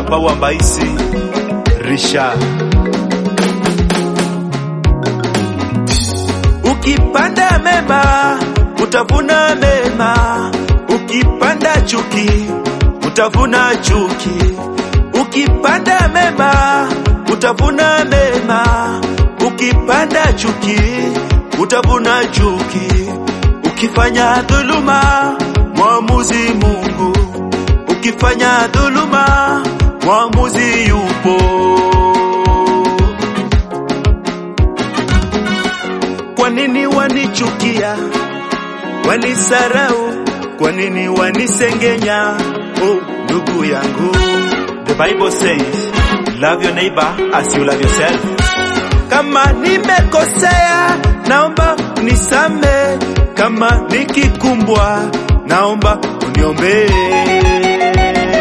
Papa wa Mbaisi Risha. Ukipanda mema utavuna mema, ukipanda chuki utavuna chuki. Ukipanda mema utavuna mema, ukipanda chuki utavuna chuki. Ukifanya dhuluma, mwamuzi Mungu. Ukifanya dhuluma, mwamuzi yupo. Kwa nini wanichukia, wanisarau? Kwa nini wanisengenya? Oh, ndugu yangu, the Bible says love your neighbor as you love yourself. Kama nimekosea, naomba unisame. Kama nikikumbwa, naomba uniombee.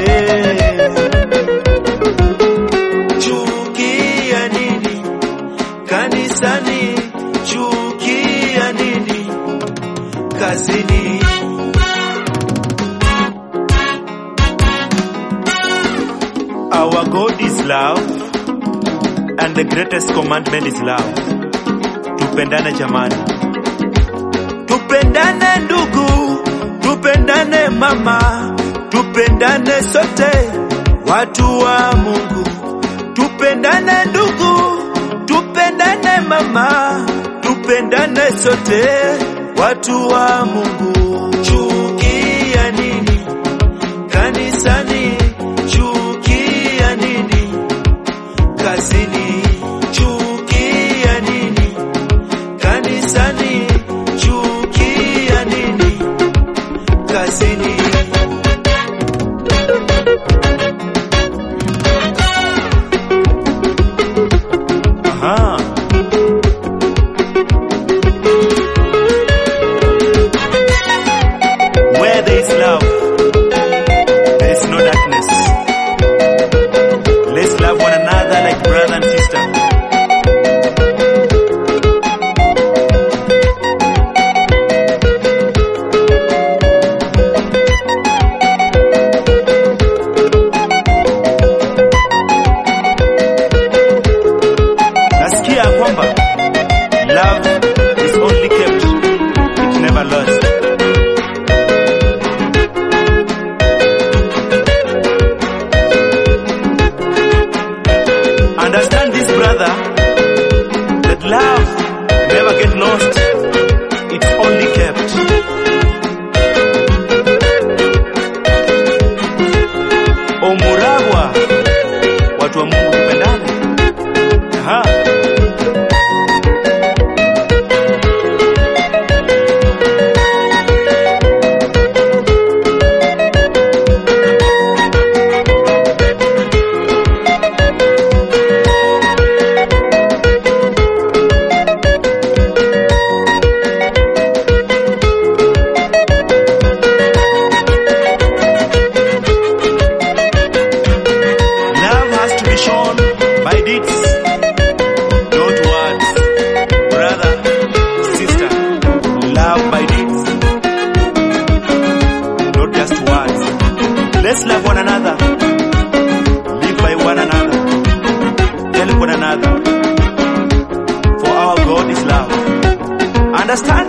Chukia nini kanisani? Chukia nini kazini? Our God is love and the greatest commandment is love. Tupendane jamani, tupendane ndugu, tupendane mama, tupendane sote watu wa Mungu. Tupendane ndugu, tupendane mama, tupendane sote watu wa Mungu. Chukia nini kanisani? Chukia nini kazini? Chukia nini kanisani? Chukia nini kazini? Aha. Where there is love, there is no darkness. Let's love one another like brother and sister. Nasikia kwamba love is only kept, it never lost. Understand this, brother, that love never get lost. It's only kept. Omuragwa, watu wa Mungu tupendane. Aha. Love has to be shown by deeds, not words. Brother, sister, love by deeds, not just words. Let's love one another, live by one another, help one another. For our God is love. Understand